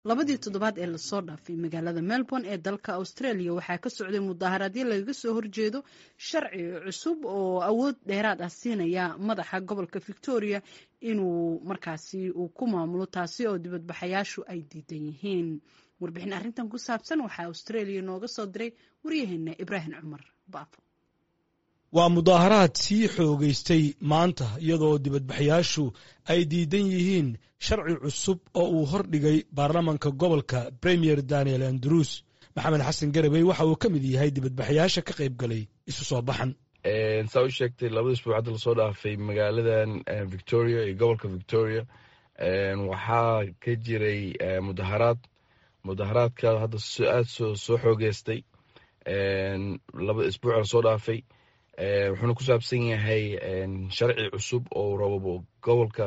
labadii toddobaad ee lasoo dhaafay magaalada melbourne ee dalka australia waxaa ka socday mudaaharaadyo lagaga soo horjeedo sharci cusub oo awood dheeraad ah siinaya madaxa gobolka victoria inuu markaasi uu ku maamulo taasi oo dibadbaxayaashu ay diidan yihiin warbixin arrintan ku saabsan waxaa australia nooga soo diray waryaheena ibraahim cumar baafo waa mudaaharaad sii xoogaystay maanta iyadoo dibadbaxayaashu ay diidan yihiin sharci cusub oo uu hordhigay baarlamanka gobolka premier daniel andrews maxamed xasan garabey waxa uu ka mid yahay dibadbaxayaasha ka qayb galay isu soo baxan saa u sheegtay labada isbuuc hadda lasoo dhaafay magaaladan victoria iyo gobolka victoria waxaa ka jiray mudaharaad mudaharaadka hadda aad soo xoogeystay labada isbuuc lasoo dhaafay wuxuuna ku saabsan yahay sharci cusub oo rabo gobolka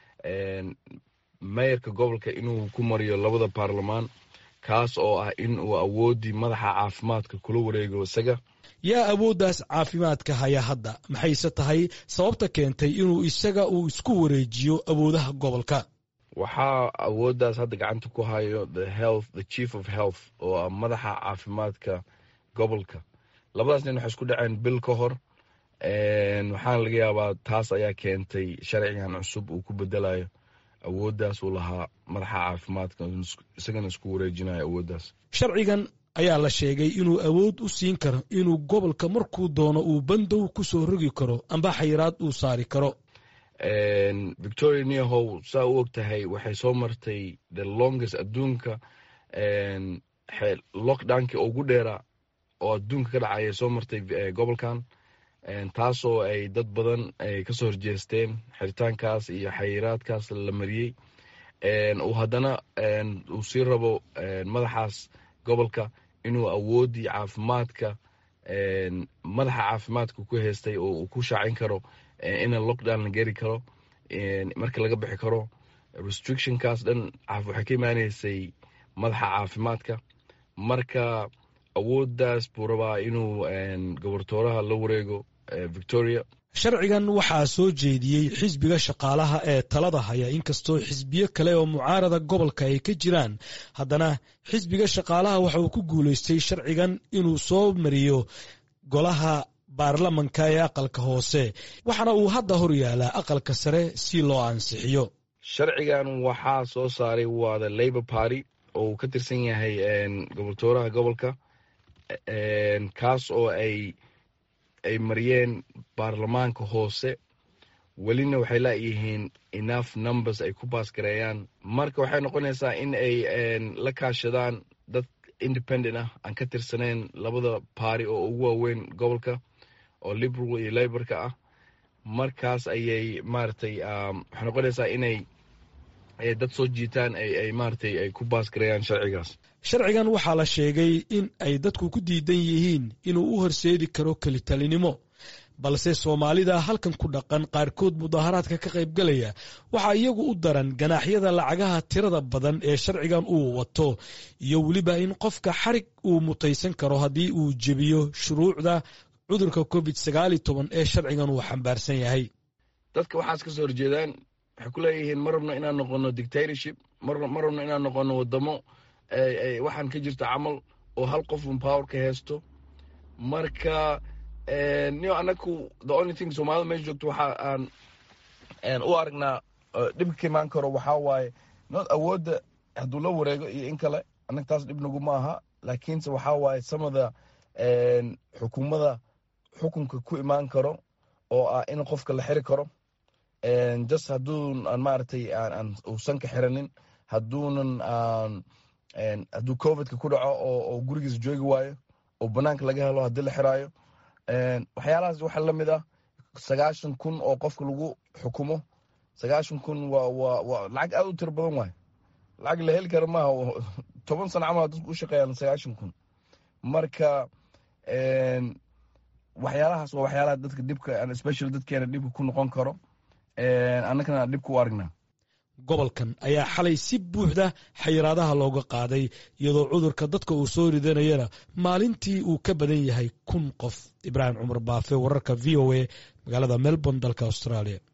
meyarka gobolka inuu ku mariyo labada baarlamaan kaas oo ah in uu awoodii madaxa caafimaadka kula wareego isaga yaa awooddaas caafimaadka haya hadda maxayse tahay sababta keentay inuu isaga uu isku wareejiyo awoodaha gobolka waxaa awooddaas hadda gacanta ku hayo the health the chief of health oo ah madaxa caafimaadka gobolka labadaas nin waxay isku dhaceen bil ka hor waxaana laga yaabaa taas ayaa keentay sharcigan cusub uu ku bedelayo awooddaas uu lahaa madaxa caafimaadka isagana isku wareejinayo awooddaas sharcigan ayaa la sheegay inuu awood u siin karo inuu gobolka markuu doono uu bandow ku soo rogi karo amba xayiraad uu saari karo victoria nehow saa u og tahay waxay soo martay the longest adduunka lockdownkii ugu dheeraa oo adduunka ka dhacaya soo martay gobolkan taasoo ay dad badan ay kasoo horjeesteen xiritaankaas iyo xayiraadkaas la mariyey uu haddana uu sii rabo madaxaas gobolka inuu awooddii caafimaadka madaxa caafimaadka ku haystay oo uu ku shaacin karo ina lockdown la geri karo marka laga bixi karo restrictionkaas dhan waxay ka imaaneysay madaxa caafimaadka marka awooddaas buu rabaa inuu gobortooraha la wareego victoria sharcigan waxaa soo jeediyey xisbiga shaqaalaha ee talada haya inkastoo xisbiyo kale oo mucaarada gobolka ay ka jiraan haddana xisbiga shaqaalaha waxa uu ku guulaystay sharcigan inuu soo mariyo golaha baarlamanka ee aqalka hoose waxaana uu hadda hor yaalaa aqalka sare si loo ansixiyo sharcigan waxaa soo saaray waa the labor party oo uu ka tirsan yahay gobortooraha gobolka kaas oo ay ay mariyeen baarlamaanka hoose welina waxay laayihiin enough numbers ay ku baasgareeyaan marka waxay noqonaysaa in ay la kaashadaan dad independent ah aan ka tirsaneyn labada baari oo ugu waaweyn gobolka oo liberal iyo laborka ah markaas ayay maaragtay waxay noqonaysaa inay dad soo jiitaan ay maaragtay ay ku baasgareeyaan sharcigaas sharcigan waxaa la sheegay in ay dadku ku diidan yihiin inuu u horseedi karo kelitalinimo balse soomaalida halkan ku dhaqan qaarkood mudaaharaadka ka qaybgalaya waxaa iyagu u daran ganaaxyada lacagaha tirada badan ee sharcigan uu wato iyo weliba in qofka xarig uu mutaysan karo haddii uu jebiyo shuruucda cudurka covid sagaal iyo toban ee sharcigan uu xambaarsan yahay dadka waxaas ka soo horjeedaan waxay ku leeyihiin ma rabno inaan noqono dictatorship ma rabno inaan noqono wadamo waxaan ka jirta camal oo hal qof un power ka haysto marka niyo anaku the only thing soomaalida meesha joogto waxa aan u aragnaa dhibka ka imaan karo waxaa waaye not awoodda hadduu la wareego iyo in kale annaga taas dhib nagu ma aha laakiinse waxaa waaye samada xukuumada xukunka ku imaan karo oo ah in qofka la xiri karo just hadduu aan maaragtay uusan ka xiranin hadduunan hadduu covidka ku dhaco oo gurigiisa joogi waayo oo banaanka laga helo haddii la xiraayo waxyaalahaas waxaa la mid ah sagaashan kun oo qofka lagu xukumo sagaashan kun waa waa waa lacag aad u tiro badan waayo lacag la heli kara maaha toban sano camal dadku u shaqeeyaan sagaashan kun marka waxyaalahaas waa waxyaalaha dadka dhibka especially dadkeena dhibka ku noqon karo annagana dhibka u aragnaa gobolkan ayaa xalay si buuxda xayiraadaha looga qaaday iyadoo cudurka dadka uu soo ridanayana maalintii uu ka badan yahay kun qof ibraahim cumar baafe wararka v o a magaalada melbourne dalka australia